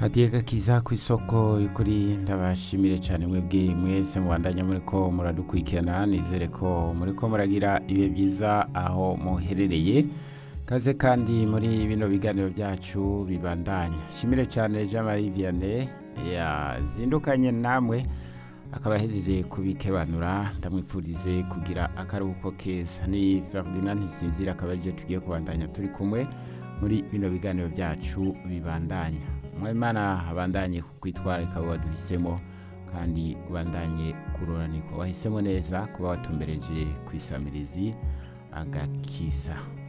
hadiye gakiza ku isoko y'ukuri ndabashimire cyane mwebwe mwese mubandanya muri ko muradukurikirana nizere ko muri ko muragira ibihe byiza aho muherereye kaze kandi muri bino biganiro byacu bibandanya shimire cyane jean marie vianney yazindukanye namwe akaba ahejeje kubikebanura ndamwipfurize kugira akaruhuko keza ni ferdinand ntisinzira akaba aribyo tugiye kubandanya turi kumwe muri bino biganiro byacu bibandanya mwimana abandanye kwitwararika waduhisemo kandi ubandanye kururanirwa wahisemo neza kuba watumbereje ku isamirizi agakiza